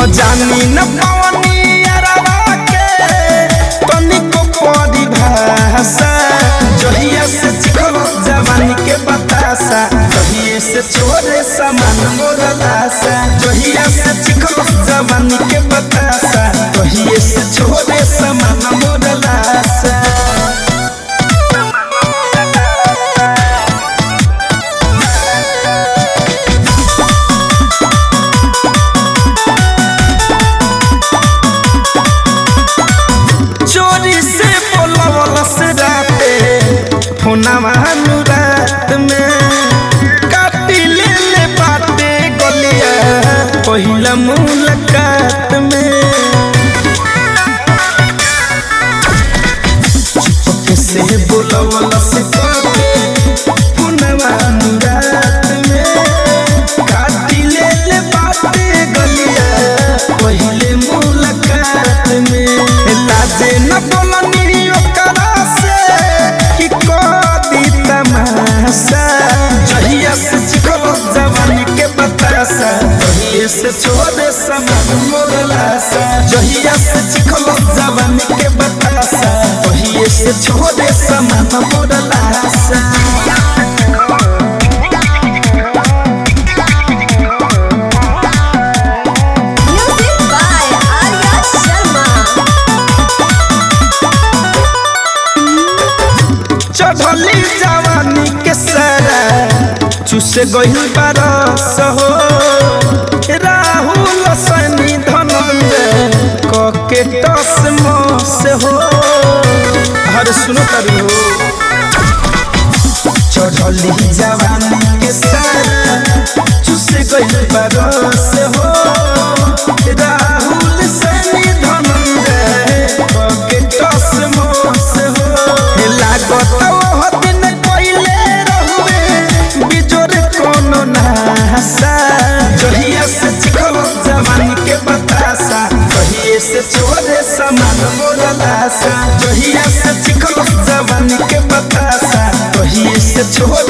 जानी न पावनी अरवा के तनिको परिभाषा जहिया से चिखलो जवानी के बतासा जहिया से छोरे समान मोरलासा जहिया से चिखलो जवानी के बतासा जहिया से छोरे समान मोरलासा चोरी से बोलवल से राते फोनवा नु रात में काटी ले ले बाटे गलिया पहिला मुलाकात में चुपके से बोलवल से काटे फोनवा नु रात में काटी ले ले बाटे गलिया पहिले मुलाकात में लाजे न बोलनी ओकरा से कि कदी तमाशा जहिया से चिखलो जवानी के बतासा जहिया से छोड़े समान मोरलासा जहिया से चिखलो जवानी के बतासा जहिया से छोड़े समान मोरलासा Music by Arya Sharma. चढ़ली जवानी के सारा चुसे गइल बारस हो राहुल सैनी धनंजय कके टस मस हो हर सुनो करी हो चढ़ली जवानी के सारा चुसे गइल बारस हो राहुल सैनी धनंजय कके टस मस हो लागत ओह दिन कइले रहुए बिजोर कोनो नासा जहिया से चिखलो जवानी के बतासा जहिया से छोरे समान मोरलासा जहिया से चिखलो जवानी के बतासा जहिया से छोरे